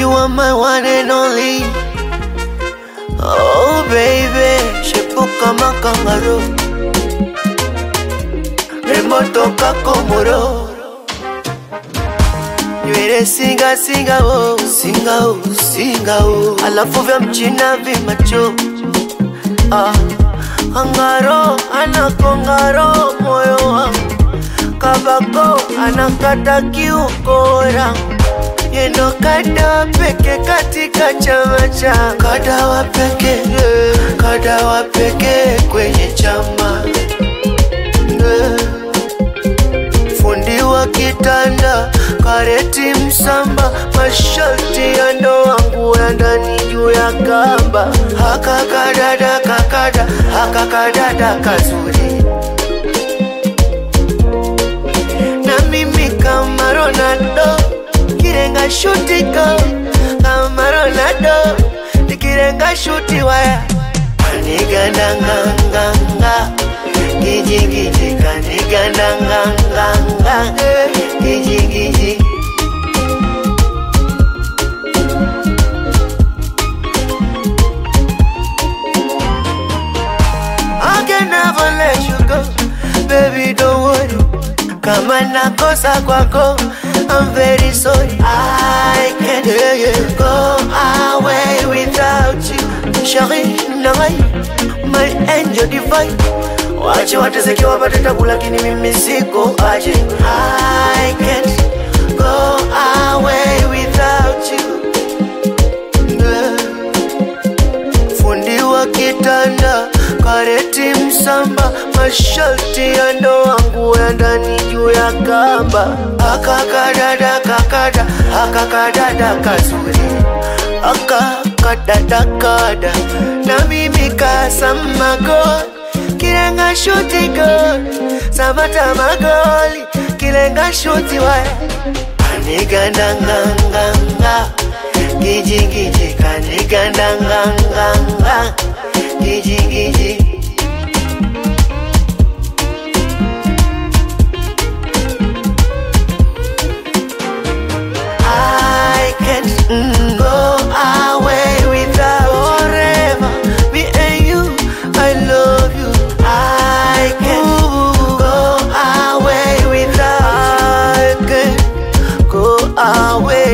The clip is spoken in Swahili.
You are my one and only. Oh baby, shepu kama kangaroo, rembo toka Komoro, nywele singa singa oh, singa oh, singa oh, alafu vya mchina vimacho ah, angaro anakongaro moyo wangu kabako anakata kiukora yendo kada peke katika chama cha kadawa peke kadawa peke kwenye chama Eh. fundi wa kitanda kareti msamba masharti ya ndoa nguo ya ndani juu ya kamba haka kadada kakada haka kadada kazuri na mimi kama Ronaldo kirenga shuti go kama Ronaldo nikirenga shuti waya kanigandanganganga gijigiji kanigandanganganga gijigiji I can never let you go, baby. Don't worry. Kama nakosa kwako, I'm very sorry. I can't yeah, yeah. go away without you, Shari Nangai, my angel divine. Wache wateseke wapate tabu, lakini mimi siko aje. I can't go away without you. Yeah fundi wa kitanda kareti msamba masharti ya ndoa nguo ya ndani juu ya kamba akakadada kakada akakadada kazuri akakadada kada na mimi kasamago kilenga shuti gol samata magoli kilenga shuti waya kanigandanganganga gijigiji kanigandanganganga gijigiji I can't mm, go away without forever. Me and you, I love you. I can't go away without. I can't go away